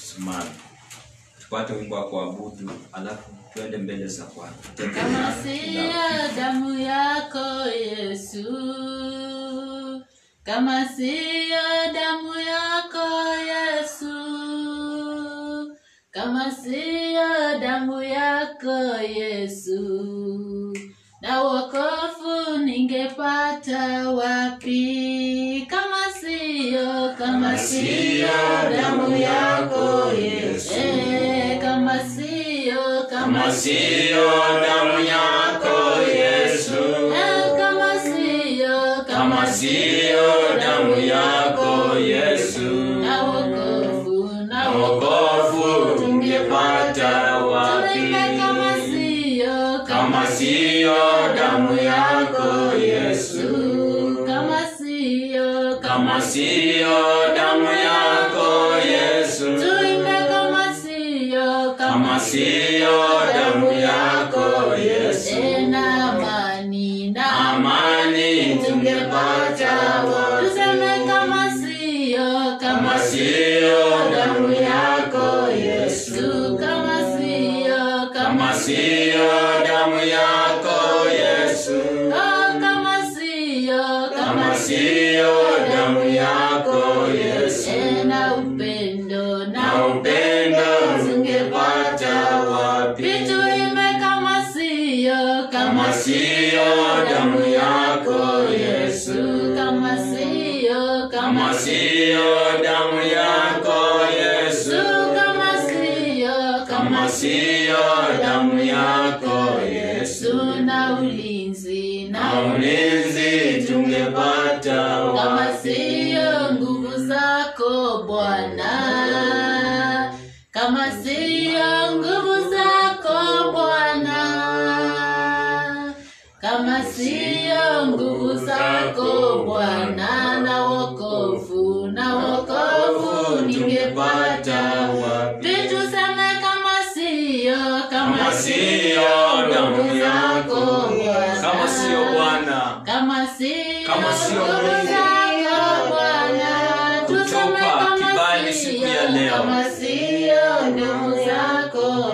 tusimame tupate wimbo wa kuabudu, alafu tuende mbele za Bwana. Kama siyo damu yako Yesu, kama siyo damu yako Yesu, kama siyo damu yako Yesu, na wokovu ningepata wapi? Kama siyo, kama siyo damu yako Yesu, eh, kama siyo, Kama siyo damu yako Yesu, Eh, kama siyo, kama siyo damu yako Yesu, na wokovu, na na wokovu tungepata wapi? Tuimbe kama siyo, Kama siyo damu yako Yesu, kama siyo, kama siyo damu yako Yesu, Tuimbe kama siyo, kama siyo damu yako Yesu, Eh, na amani, na amani tungepata wapi? Tuseme kama siyo, Kama siyo damu yako Yesu, Yesu, kama siyo, kama siyo damu yako Yesu, Oh, kama siyo, kama siyo damu yako Yesu, Eh, na upendo, na upendo tungepata wapi? Vituime kama siyo, Kama siyo damu yako Yesu, kama siyo, kama siyo damu yako Yesu, kama siyo, kama siyo damu yako Yesu, na ulinzi, na ulinzi tungepata kama wapi? siyo nguvu zako Bwana, kama siyo nguvu zako Bwana, kama siyo nguvu zako Bwana, na wokovu, na wokovu ningepata wapi? vitu seme kama siyo, kama Kama siyo damu yako, Bwana. kama siyo Bwana, kama siyo Kama siyo nguvu Mungu zako Bwana, tuseme kutupa kama kibali siyo, siku ya leo. kama siyo nguvu zako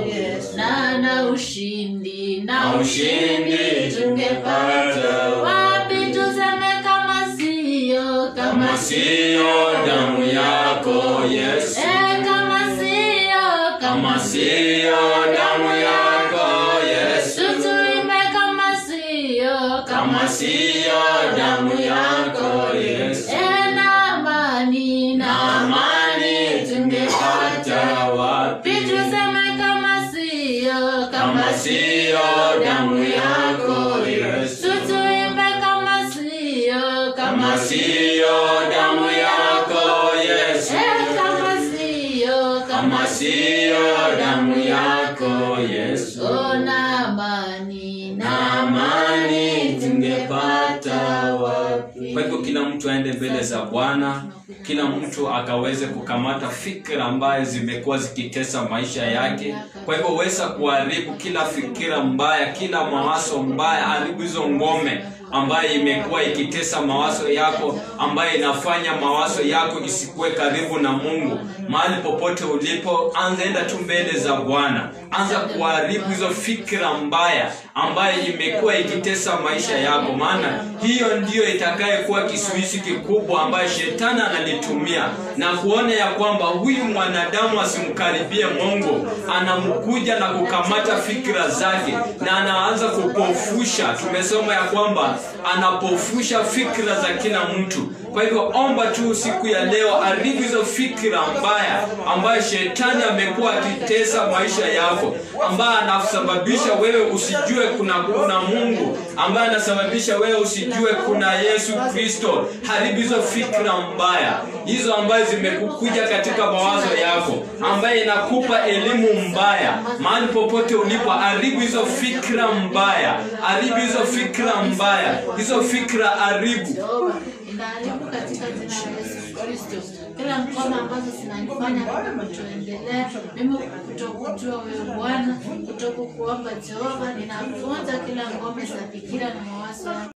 na na ushindi na Na ushindi tungepata wapi? Tuseme kama siyo, kama siyo damu yako Yesu, eh, kama siyo, kama siyo damu yako Yesu, tutuimbe kama siyo, kama siyo damu yako Yesu, eh, na amani na na amani tungepata wapi? Tuseme kama siyo, Kama siyo damu yako Yesu, Tutuimbe kama siyo, kama siyo damu yako Yesu, Eh, kama siyo, kama siyo damu yako Yesu, Ona amani na amani tungepata wapi? Kwa hivyo kila mtu aende mbele za Bwana, kila mtu akaweze kukamata fikra ambayo zimekuwa zikitesa maisha yake. Kwa hivyo weza kuharibu kila fikira mbaya, kila mawazo mbaya, haribu hizo ngome ambayo imekuwa ikitesa mawazo yako, ambayo inafanya mawazo yako isikuwe karibu na Mungu. Mahali popote ulipo, anza enda tu mbele za Bwana, anza kuharibu hizo fikra mbaya ambayo imekuwa ikitesa maisha yako, maana hiyo ndiyo itakayekuwa kisuizi kikubwa ambayo shetani analitumia na kuona ya kwamba huyu mwanadamu asimkaribie Mungu, anamkuja na kukamata fikra zake na anaanza kupofusha. Tumesoma ya kwamba anapofusha fikra za kila mtu. Kwa hivyo omba tu siku ya leo, haribu hizo fikra mbaya ambayo shetani amekuwa akitesa maisha yako, ambaye anasababisha wewe usijue kuna kuna Mungu, ambaye anasababisha wewe usijue kuna Yesu Kristo. Haribu hizo fikra mbaya, hizo ambazo zimekukuja katika mawazo yako, ambaye inakupa elimu mbaya mahali popote ulipo. Haribu hizo fikra mbaya, haribu hizo fikra mbaya, hizo fikra haribu. Jehova, ninaharibu katika jina la Yesu Kristo kila mkono ambazo zinanifanya mimi kutoendelea, mimi kutokujua wewe Bwana, kutokukuomba Jehova, ninavunja kila ngome za fikira na mawazo yangu.